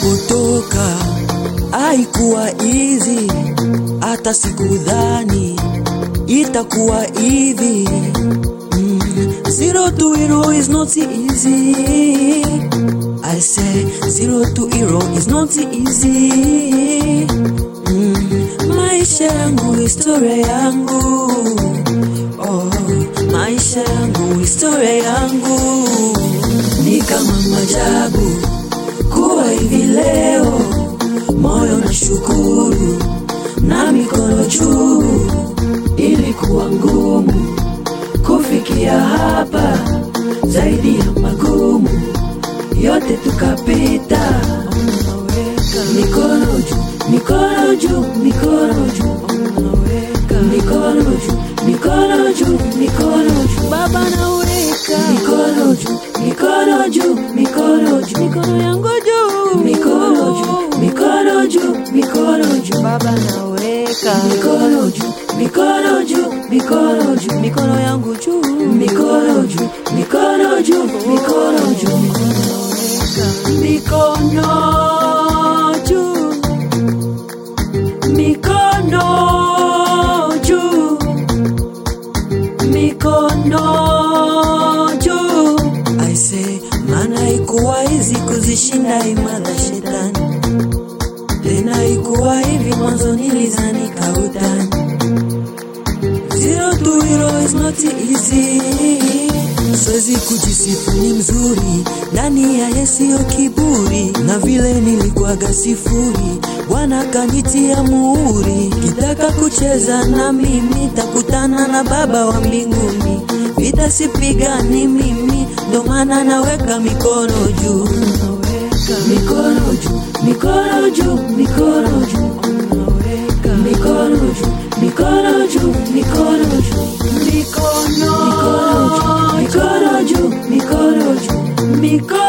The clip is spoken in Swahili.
nilipotoka haikuwa easy, hata sikudhani itakuwa hivi. Mm, zero to hero is not easy. I say zero to hero is not easy. Mm, maisha yangu, historia yangu, oh, maisha yangu, historia yangu ni kama majabu kuwa hivi leo, moyo na shukuru na mikono juu, ilikuwa ngumu kufikia hapa, zaidi ya magumu yote tukapita. Mikono juu, mikono juu, mikono juu, mikono juu, mikono juu, mikono juu, Baba naweka mikono juu, mikono juu, mikono juu, mikono yangu juu, mikono juu, mikono juu, mikono juu, Baba naweka mikono juu, mikono juu, mikono juu, mikono yangu juu, mikono juu, mikono juu, mikono juu, mikono juu, mikono juu, mikono juu. I say, maana ikuwa hizi kuzishinda imani za shetani, tena ikuwa hivi mwanzo nilizani kautani. Zero to hero is not easy. Siwezi kujisifu ni mzuri ndani ya yesiyo kiburi, na vile nilikuwaga sifuri, Bwana kanitia muhuri. Kitaka kucheza na mimi, takutana na Baba wa mbinguni. Vita sipigani mimi, ndo maana naweka mikono juu, mikono juu, mikono juu, mikono juu, mikono juu, mikono juu, mikono juu, mikono juu, mikono juu, mikono juu, mikono